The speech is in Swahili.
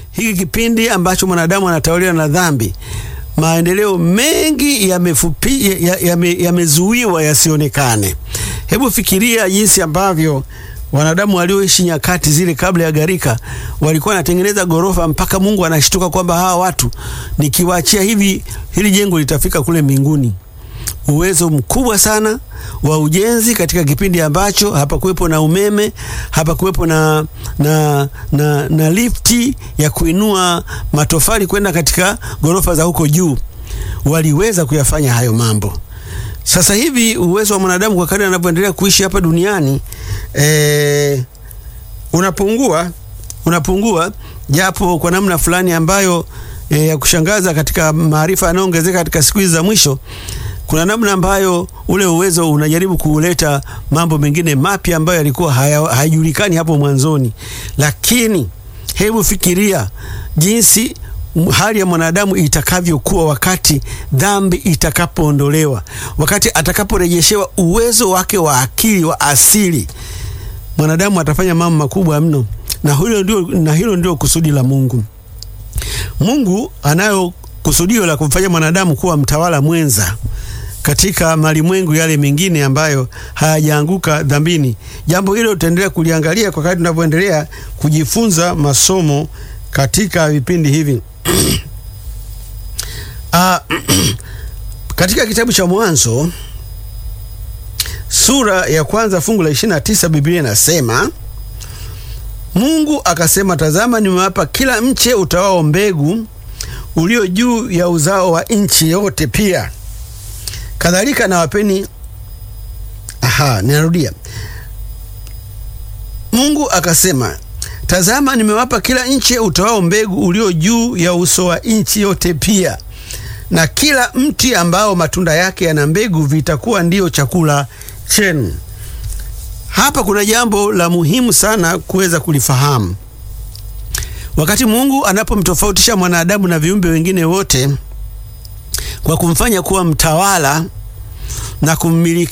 hiki kipindi ambacho mwanadamu anatawaliwa na dhambi, maendeleo mengi yamezuiwa ya, ya yasionekane. Hebu fikiria jinsi ambavyo wanadamu walioishi nyakati zile kabla ya gharika walikuwa wanatengeneza gorofa mpaka Mungu anashtuka kwamba hawa watu nikiwaachia hivi, hili jengo litafika kule mbinguni. Uwezo mkubwa sana wa ujenzi katika kipindi ambacho hapakuwepo na umeme, hapakuwepo na, na, na, na lifti ya kuinua matofali kwenda katika gorofa za huko juu. Waliweza kuyafanya hayo mambo. Sasa hivi uwezo wa mwanadamu kwa kadri anavyoendelea kuishi hapa duniani e, unapungua unapungua, japo kwa namna fulani ambayo e, ya kushangaza katika maarifa yanayoongezeka katika siku hizi za mwisho kuna namna ambayo ule uwezo unajaribu kuleta mambo mengine mapya ambayo yalikuwa hayajulikani hapo mwanzoni. Lakini hebu fikiria jinsi hali ya mwanadamu itakavyokuwa wakati dhambi itakapoondolewa, wakati atakaporejeshewa uwezo wake wa akili wa asili. Mwanadamu atafanya mambo makubwa mno, na hilo ndio, na hilo ndio kusudi la Mungu. Mungu anayo kusudio la kumfanya mwanadamu kuwa mtawala mwenza katika malimwengu yale mengine ambayo hayajaanguka dhambini. Jambo hilo tutaendelea kuliangalia kwa kadri tunavyoendelea kujifunza masomo katika vipindi hivi. Uh, katika kitabu cha Mwanzo sura ya kwanza fungu la 29 Biblia inasema, Mungu akasema, tazama, nimewapa kila mche utawao mbegu ulio juu ya uzao wa nchi yote pia kadhalika nawapeni. Aha, ninarudia. Mungu akasema, tazama, nimewapa kila nchi utawao mbegu ulio juu ya uso wa nchi yote pia, na kila mti ambao matunda yake yana mbegu vitakuwa ndiyo chakula chenu. Hapa kuna jambo la muhimu sana kuweza kulifahamu. Wakati Mungu anapomtofautisha mwanadamu na viumbe wengine wote kwa kumfanya kuwa mtawala na kummiliki